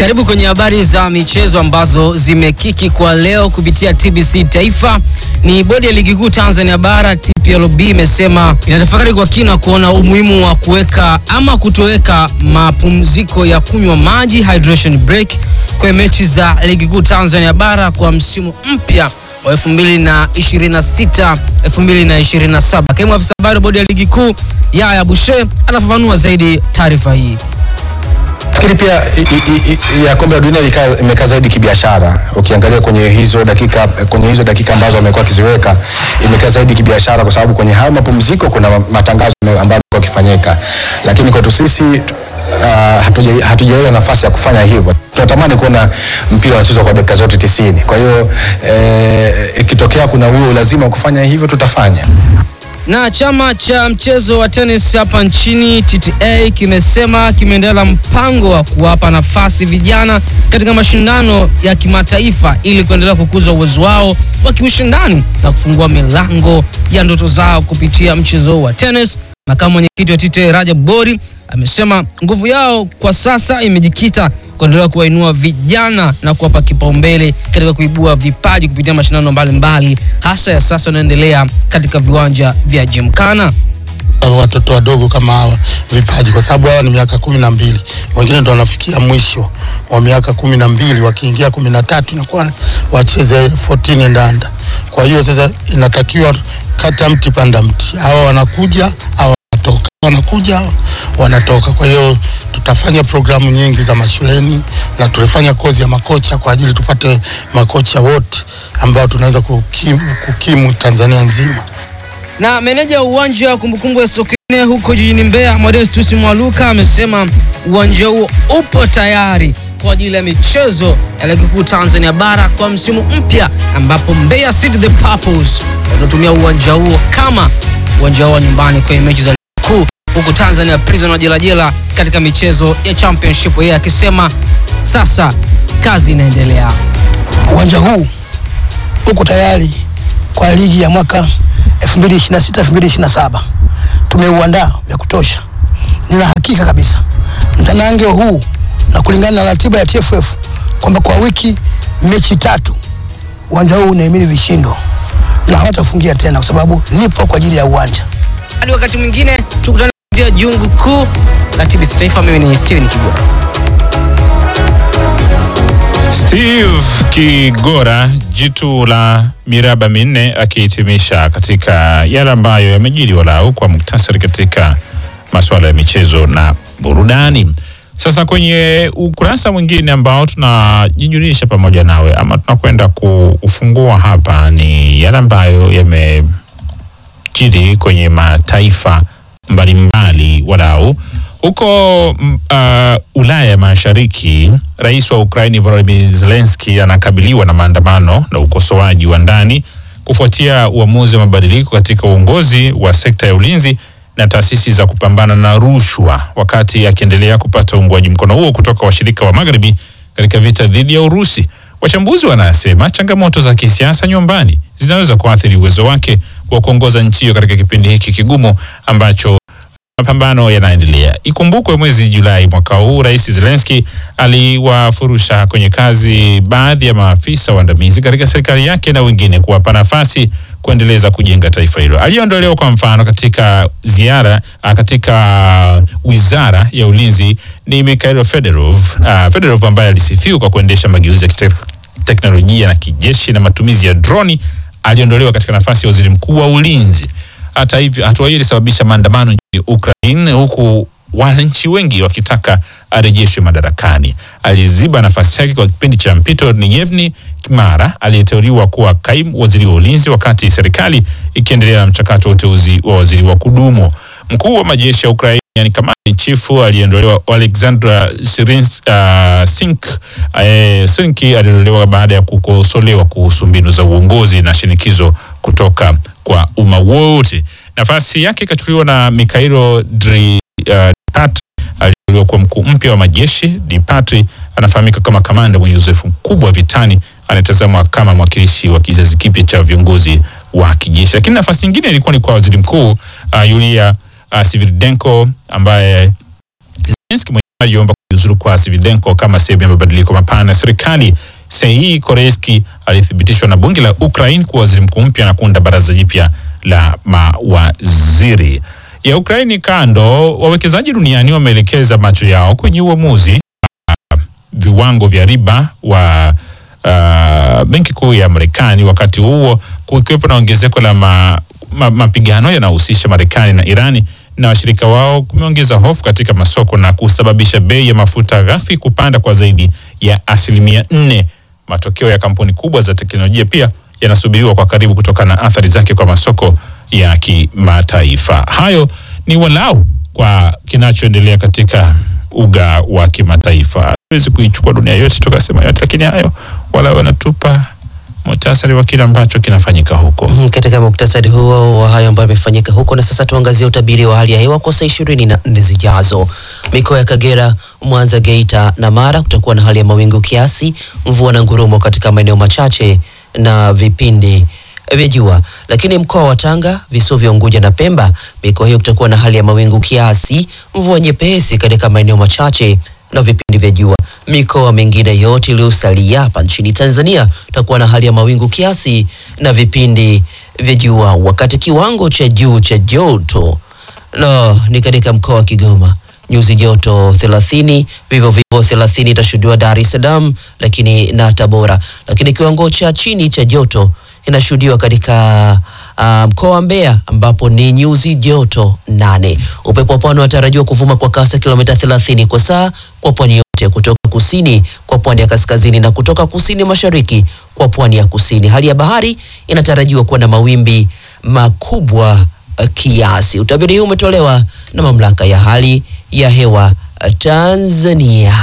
Karibu kwenye habari za michezo ambazo zimekiki kwa leo kupitia TBC Taifa. Ni bodi ya ligi kuu Tanzania bara TPLB imesema inatafakari kwa kina kuona umuhimu wa kuweka ama kutoweka mapumziko ya kunywa maji hydration break kwenye mechi za ligi kuu Tanzania bara kwa msimu mpya wa 2026 2027. Kaimu afisa habari wa bodi ya ligi kuu Yaya Bushe anafafanua zaidi taarifa hii. Nafikiri pia i- i- i- ya kombe la dunia ilikaa- imekaa zaidi kibiashara. Ukiangalia kwenye hizo dakika kwenye hizo dakika ambazo wamekuwa wakiziweka imekaa zaidi kibiashara, kwa sababu kwenye hayo mapumziko kuna ma- matangazo ambayo yamekuwa yakifanyika, lakini kwetu sisi uh, hatuja- hatujaona nafasi ya kufanya hivyo. Tunatamani kuona mpira unachezwa kwa dakika zote tisini. Kwa hiyo eh, ikitokea kuna huo lazima wa kufanya hivyo tutafanya. Na chama cha mchezo wa tenis hapa nchini TTA kimesema kimeendelea mpango wa kuwapa nafasi vijana katika mashindano ya kimataifa ili kuendelea kukuza uwezo wao wa kiushindani na kufungua milango ya ndoto zao kupitia mchezo wa tenis. Na kama mwenyekiti wa TTA Rajab Bori amesema nguvu yao kwa sasa imejikita kuendelea kuwainua vijana na kuwapa kipaumbele katika kuibua vipaji kupitia mashindano mbalimbali hasa ya sasa yanayoendelea katika viwanja vya Jimkana. watoto wadogo kama hawa vipaji, kwa sababu hawa ni miaka kumi na mbili, wengine ndo wanafikia mwisho wa miaka kumi na mbili, wakiingia kumi na tatu inakuwa wacheze 14 and under. Kwa hiyo sasa inatakiwa kata mti panda mti, hawa wanakuja hawa wanatoka, wanakuja wanatoka. Kwa hiyo tutafanya programu nyingi za mashuleni na tulifanya kozi ya makocha kwa ajili tupate makocha wote ambao tunaweza kukimu, kukimu Tanzania nzima. Na meneja wa uwanja wa kumbukumbu ya Sokoine huko jijini Mbeya, Modestus Mwaluka amesema uwanja huo upo tayari kwa ajili ya michezo ya ligi kuu Tanzania bara kwa msimu mpya, ambapo Mbeya City the Purples watatumia uwanja huo kama uwanja wao wa nyumbani kwenye mechi za ligi kuu, huku Tanzania Prison wajelajela katika michezo ya championship, yeye akisema sasa kazi inaendelea. uwanja huu uko tayari kwa ligi ya mwaka 2026 2027. Tumeuandaa vya kutosha. Nina hakika kabisa mtanange huu na kulingana na ratiba ya TFF kwamba kwa wiki mechi tatu uwanja huu unahimili vishindo na hawatafungia tena, kwa sababu nipo kwa ajili ya uwanja. Hadi wakati mwingine tukutane vya jungu kuu la TBC Taifa. Mimi ni Steven Kigora. Steve Kigora, jitu la miraba minne, akihitimisha katika yale ambayo yamejiri walau kwa muktasari katika masuala ya michezo na burudani. Sasa kwenye ukurasa mwingine ambao tunajijulisha pamoja nawe ama tunakwenda kuufungua hapa ni yale ambayo yamejiri kwenye mataifa mbalimbali walau huko mm, uh, Ulaya ya Mashariki, rais wa Ukraini Volodymyr Zelensky anakabiliwa na maandamano na ukosoaji wa ndani kufuatia uamuzi wa mabadiliko katika uongozi wa sekta ya ulinzi na taasisi za kupambana na rushwa, wakati akiendelea kupata uungwaji mkono huo kutoka washirika wa Magharibi katika vita dhidi ya Urusi. Wachambuzi wanasema changamoto za kisiasa nyumbani zinaweza kuathiri uwezo wake wa kuongoza nchi hiyo katika kipindi hiki kigumu ambacho mapambano yanaendelea. Ikumbukwe mwezi Julai mwaka huu Rais Zelensky aliwafurusha kwenye kazi baadhi ya maafisa waandamizi katika serikali yake na wengine kuwapa nafasi kuendeleza kujenga taifa hilo. Aliyeondolewa kwa mfano katika ziara ah, katika wizara ya ulinzi ni Mikhailo Fedorov. Uh, Fedorov ambaye alisifiwa kwa kuendesha mageuzi ya kitek- teknolojia na kijeshi na matumizi ya droni aliondolewa katika nafasi ya waziri mkuu wa ulinzi. Hata hivyo, hatua hiyo ilisababisha maandamano nchini Ukraine, huku wananchi wengi wakitaka arejeshwe madarakani. Aliziba nafasi yake kwa kipindi cha mpito ni Yevni Kimara aliyeteuliwa kuwa kaimu waziri wa ulinzi, wakati serikali ikiendelea na mchakato wa uteuzi wa waziri wa kudumu. Mkuu wa majeshi ya Ukraine yani kamanda in chief aliondolewa Alexandra Sirins, uh, Sink uh, Sinki aliondolewa baada ya kukosolewa kuhusu mbinu za uongozi na shinikizo kutoka kwa umma wote. Nafasi yake ikachukuliwa na Mikhailo Dri, uh, Dipatri aliyeteuliwa kuwa mkuu mpya wa majeshi. Dipatri anafahamika kama kamanda mwenye uzoefu mkubwa vitani, anatazamwa kama mwakilishi wa kizazi kipya cha viongozi wa kijeshi. Lakini nafasi nyingine ilikuwa ni kwa waziri mkuu uh, Yulia uh, Sviridenko ambaye Zelensky mwenyewe aliomba kujiuzulu kwa Svidenko kama sehemu ya mabadiliko mapana ya serikali. Sei Koreski alithibitishwa na bunge la Ukraine kuwa waziri mkuu mpya na kuunda baraza jipya la mawaziri ya Ukraini. Kando, wawekezaji duniani wameelekeza macho yao kwenye uamuzi wa viwango vya riba wa uh, benki kuu ya Marekani, wakati huo kukiwepo na ongezeko la ma, ma, mapigano yanayohusisha Marekani na Irani na washirika wao kumeongeza hofu katika masoko na kusababisha bei ya mafuta ghafi kupanda kwa zaidi ya asilimia nne. Matokeo ya kampuni kubwa za teknolojia pia yanasubiriwa kwa karibu kutokana na athari zake kwa masoko ya kimataifa. Hayo ni walau kwa kinachoendelea katika uga wa kimataifa. Hawezi kuichukua dunia yote tukasema yote, lakini hayo wala wanatupa muhtasari wa kile ambacho kinafanyika huko. Mm, Katika muktasari huo wa hayo ambayo yamefanyika huko, na sasa tuangazie utabiri wa hali ya hewa kwa saa ishirini na nne zijazo. Mikoa ya Kagera, Mwanza, Geita na Mara kutakuwa na hali ya mawingu kiasi, mvua na ngurumo katika maeneo machache na vipindi vya jua. Lakini mkoa wa Tanga, visiwa vya Unguja na Pemba, mikoa hiyo kutakuwa na hali ya mawingu kiasi, mvua nyepesi katika maeneo machache na vipindi vya jua. Mikoa mingine yote iliyosalia hapa nchini Tanzania tutakuwa na hali ya mawingu kiasi na vipindi vya jua, wakati kiwango cha juu cha joto no, ni katika mkoa wa Kigoma nyuzi joto 30, vivyo vivyo 30 itashuhudiwa Dar es Salaam lakini na Tabora, lakini kiwango cha chini cha joto inashuhudiwa katika ah, mkoa wa Mbeya ambapo ni nyuzi joto nane. Upepo wa pwani unatarajiwa kuvuma kwa kasi ya kilomita 30 kwa saa kwa pwani yote kutoka kusini kwa pwani ya kaskazini na kutoka kusini mashariki kwa pwani ya kusini. Hali ya bahari inatarajiwa kuwa na mawimbi makubwa eh, kiasi. Utabiri huu umetolewa na mamlaka ya hali ya hewa eh, Tanzania.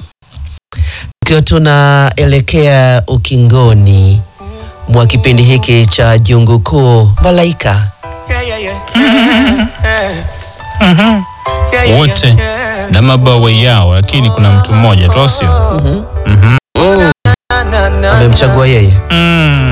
Tukiwa tunaelekea ukingoni mwa kipindi hiki cha Jungu Kuu, Malaika Wote na mabawa yao, lakini kuna mtu mmoja tu, au sio? amemchagua yeye Mm.